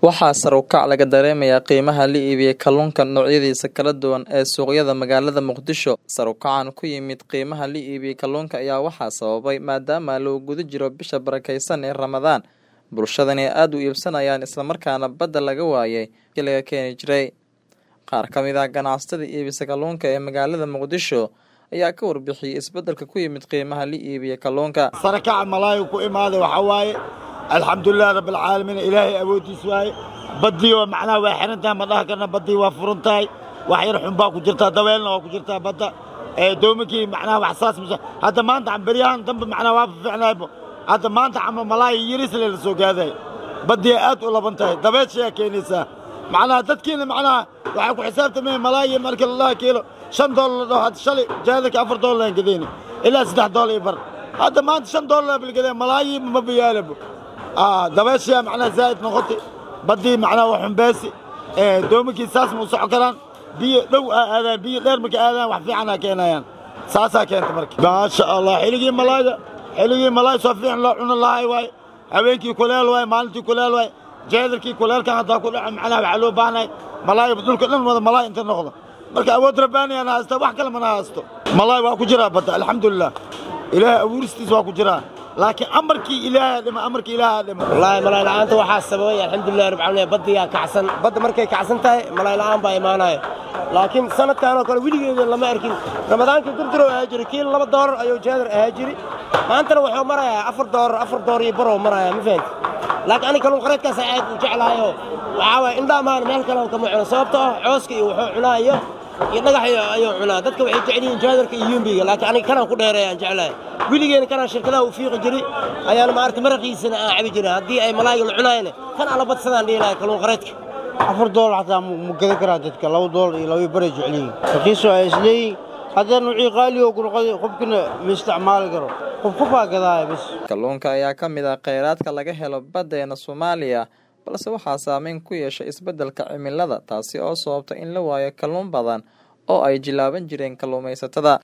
Waxaa sare u kac laga dareemayaa qiimaha la iibiyay kalluunka noocyadiisa kala duwan ee suuqyada magaalada Muqdisho. Sare u kacan ku yimid qiimaha la iibiyay kalluunka ayaa waxaa sababay maadaama lagu guda jiro bisha barakeysan ee Ramadaan, bulshadana ay aad u iibsanayaan isla markaana badda laga waayay kii laga keeni jiray. Qaar ka mid ah ganacsatada iibisa kalluunka ee magaalada Muqdisho ayaa ka warbixiyay isbeddelka ku yimid qiimaha la iibiyay kalluunka. sare kaca malaayo ku imaaday waxaa waaye alxamdulilah rabbilcaalamiin ilaahay awoodiis waaye baddii oo macnaha waa xiran tahay ma dhaha karna baddii waa furan tahay wax yar xun baa ku jirtaa dabeelna waa ku jirtaa badda ee doominkii macnaha wax saas musa hadda maanta beryahan dambe macnaha waa fiicnaaybo hadda maanta cama malaayo yirisle la soo gaaday baddii aad u laban tahay dabeeshayaa keenaysaa macnaha dadkiina macnaha waxay ku xisaabtameen malaayo markii la dhaha kiilo shan doolar la dhaho hadda shalay jaadarka afar doolar aan gadayni ilaa saddex doolar iyo bar hadda maanta shan doolar baa gadaya malaayi ma bayaalabo dabeeshaa macnaha zaa'id noqotay baddii macnaha waa xumbeesi doominkii saas ma u soco karaan biyo dhow aa aadaan biyo dheer marka aadaan wax fiican aa keenayaan saasaa keenta marka maasha allah xilligii malaayda xilligii malaay soo fiican loo cuni lahay waaye habeenkii kuleel waaye maalintii kuleel waaye jeedarkii kuleelkan haddaa ku dhaco macnaha waxaa loo baahanay malaay dhulka dhan wada malaay inta noqdo marka awood rabbaaniyaan haysta wax kale mana haysto malaay waa ku jiraa badda alxamdulilah ilaahay abuuristiis waa ku jiraa laakiin amarkii ilaahay dhima amarkii ilaahay dhima wallaahi malaay la'aanta waxaa sababay alxamdulilah rabbil caalamiin baddiyaa kacsan badda markay kacsan tahay malaay la'aan baa imaanaya laakiin sanadkan oo kale weligeeda lama arkin ramadaankii durdurow ahaa jiri kiil laba doolar ayuu jeedar ahaa jiri maantana wuxuu marayaa afar doolar afar doolar iyo barow marayaa ma fahanti laakiin aniga kalluun qareedkaas aad u jeclahayo waxaa waaya indhaamaan meel kale kama cuno sababtoo ah cooska iyo wuxuu cunaa iyo iyo dhagax ayuu cunaa dadka waxay jecel yihiin jaadarka iyo yumbiga laakiin aniga kanaan ku dheereeya aan jeclahay weligeena kanaan shirkadaha u fiiqi jiray ayaana maaragtay maraqiisana aan cabi jirin haddii ay malaayga la cunaayana kan aan la badsadaan dhihi lahay kalluun qareedka afar doolar xataa ma gadan karaa dadka laba doolar iyo laba baray jecel yihiin raqiisoo ay isleeyihin haddana nuucii qaali oo gurqadi qofkina ma isticmaali karo qof qofaa gadaaya bas Kalluunka ayaa ka mid ah kheyraadka laga helo baddeena Soomaaliya balse waxaa saameyn ku yeeshay isbeddelka cimilada taasi oo sababta in la waayo kalluun badan oo ay jilaaban jireen kalluumaysatada